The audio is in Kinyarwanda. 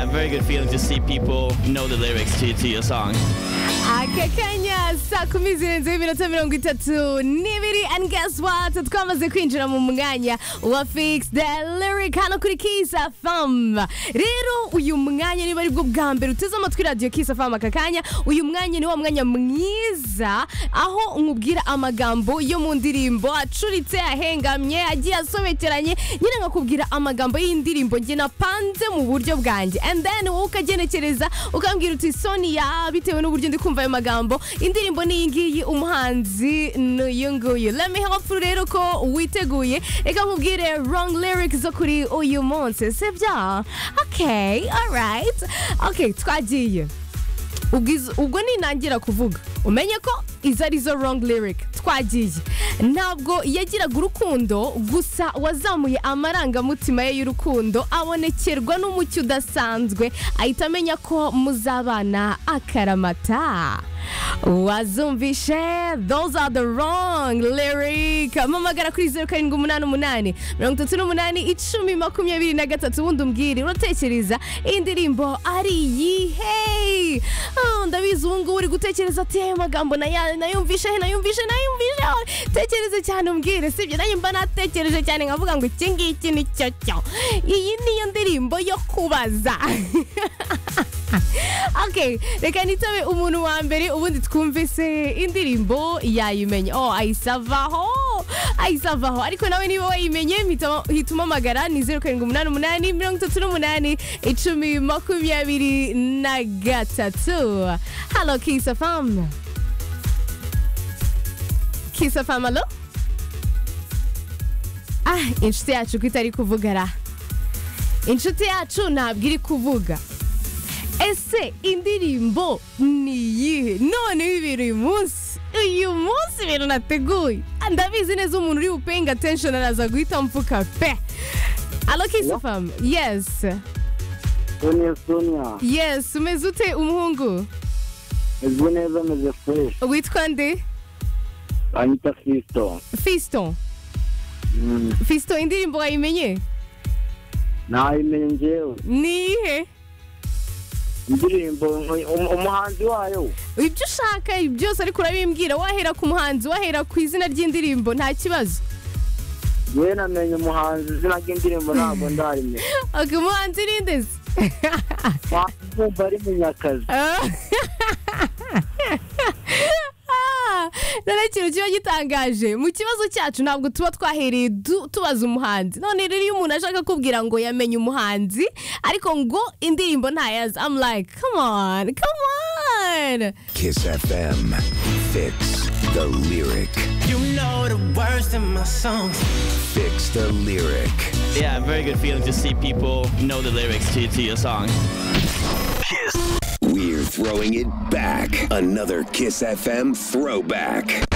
very good feeling to see people know the lyrics to, to your song. aka kanya saa kumi zirenzeho iminota mirongo itatu n'ibiri and guess what twamaze kwinjira mu mwanya wa fix the lyric hano kuri kisa fam rero uyu mwanya niba ari bwo bwa mbere uteze amatwi radiyo kisa fam aka kanya uyu mwanya ni wa mwanya mwiza aho nkubwira amagambo yo mu ndirimbo acuritse ahengamye agiye asobekeranye nyine nkakubwira amagambo y'indirimbo njye napanze mu buryo bwanjye and then wowe ukagenekereza ukambwira uti sonia bitewe n'uburyo ndi kumva ayo magambo indirimbo ni iyi ngiyi umuhanzi ni uyu nguyu lemme hopfu rero ko witeguye reka nkubwire wrong lyrics zo kuri uyu munsi sibyo okay alright okay twagiye Ubwiz- ubwo ninangira kuvuga umenye ko izo ari zo wrong lyric twagiye ntabwo yagiraga urukundo gusa wazamuye amarangamutima ye y'urukundo abonekerwa n'umucyo udasanzwe ahita amenya ko muzabana akaramata wazumvishe those are the wrong lyric mpamagara kuri zeru karindwi umunani umunani mirongo itatu n'umunani icumi makumyabiri na gatatu ubundi umbwire uratekereza iyi ndirimbo ari iyihe Ah, ndabizi ubu ngubu uri gutekereza ati ayo magambo naya- nayumvishe he nayumvishe nayumvishe he." tekereze cyane umbwire sibyo nanjye mba natekereje cyane nkavuga ngo iki ngiki ni cyo cyo iyi niyo ndirimbo yo kubaza okay reka nitabe umuntu wa mbere ubundi twumvise indirimbo yayimenya oh ayisavaho ayisavaho ariko nawe niba wayimenye hitamo- hita umamagara ni zeru karindwi umunani umunani mirongo itatu n'umunani icumi makumyabiri na gatatu halo kisafamu kisafamu halo ah inshuti yacu ko itari kuvugara inshuti yacu ntabwo iri kuvuga ese indirimbo ni iyihe noneho ibintu uyu munsi uyu munsi ibintu nateguye ndabizi neza umuntu uri bupeyinga atenshoni araza guhita amfuka pe alo kisifamu yesi Sonia Sonia yesi umeze ute umuhungu meze neza meze fresh witwa nde Anita Fiston fisito Mm, fisito indirimbo wayimenye nayimenye njyewe ni iyihe indirimbo um- um- umuhanzi wayo ibyo ushaka byose ariko urabimbwira wahera ku muhanzi wahera ku izina ry'indirimbo nta kibazo yewe namenye umuhanzi izina ry'indirimbo ntabwo ndarimenya oke umuhanzi ni ndezi wumva ari munyakazi none ikintu kiba gitangaje mu kibazo cyacu ntabwo tuba twahereye du- tubaza umuhanzi none rero iyo umuntu ashaka kubwira ngo yamenye umuhanzi ariko ngo indirimbo ntayazi I'm like come on come on Kiss FM. Fix the lyric. You know the words in my songs. Fix the lyric. Yeah, very good feeling to see people know the lyrics to, to your song. We're throwing it back. Another Kiss FM throwback.